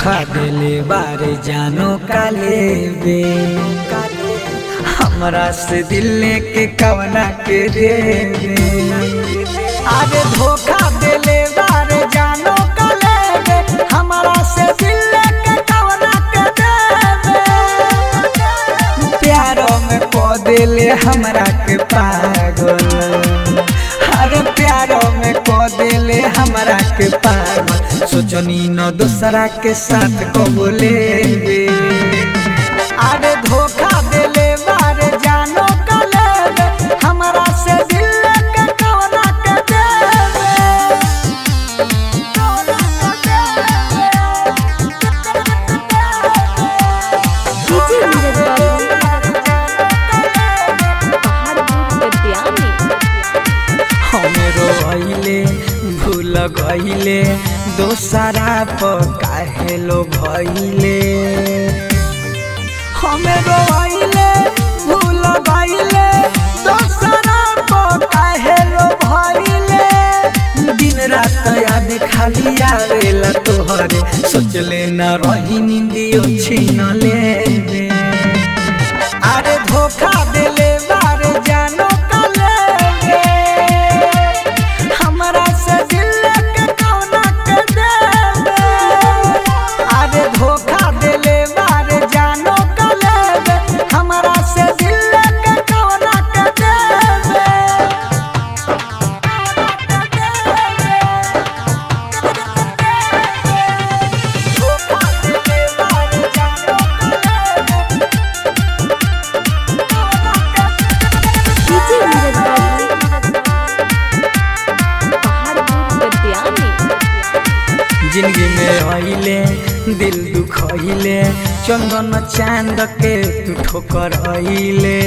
धोखा देले बारे जानो काले बे हमरा से दिल के कवना के देवे अरे धोखा देले बारे जानो काले बे हमरा से दिल के कवना के देवे प्यारो में को देले हमरा के पागल अरे प्यारो में को देले हमरा के पागल सोचनी न दूसरा के साथ को बोले अरे धोखा देले बारे जानो कले हमरा से दिल के कवना के देवे डीजे नीरज बाबू पहाड़पुर विद्यानी हमरो भइले भूल गइले दोसरा पर काहे लो भइले हमरो भइले भूल गइले दोसरा पर काहे लो भइले दिन रात याद खाली आवेला तोहरे सोचले न रही निंदियो छीन ले अरे धोखा देले बारे जानो कले रे हमरा से दिल के कौना के देवे अरे धोखा देले बारे जानो कले रे हमरा से दिल के कौना के देवे धोखा देले बारे जानो कले डीजे नीरज बाबू पहाड़पुर विद्यानी जिंदगी में आइले दिल दुखइले चंदन चांद के तू ठोकर आइले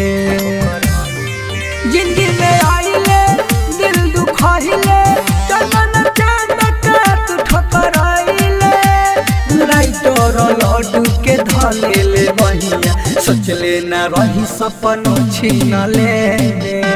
जिंदगी में आइले दिल दुखइले चंदन चांद के तू ठोकर आइले राइटर लड्डू के धलेले बहिया सोचले ना रही सपनों छीन ले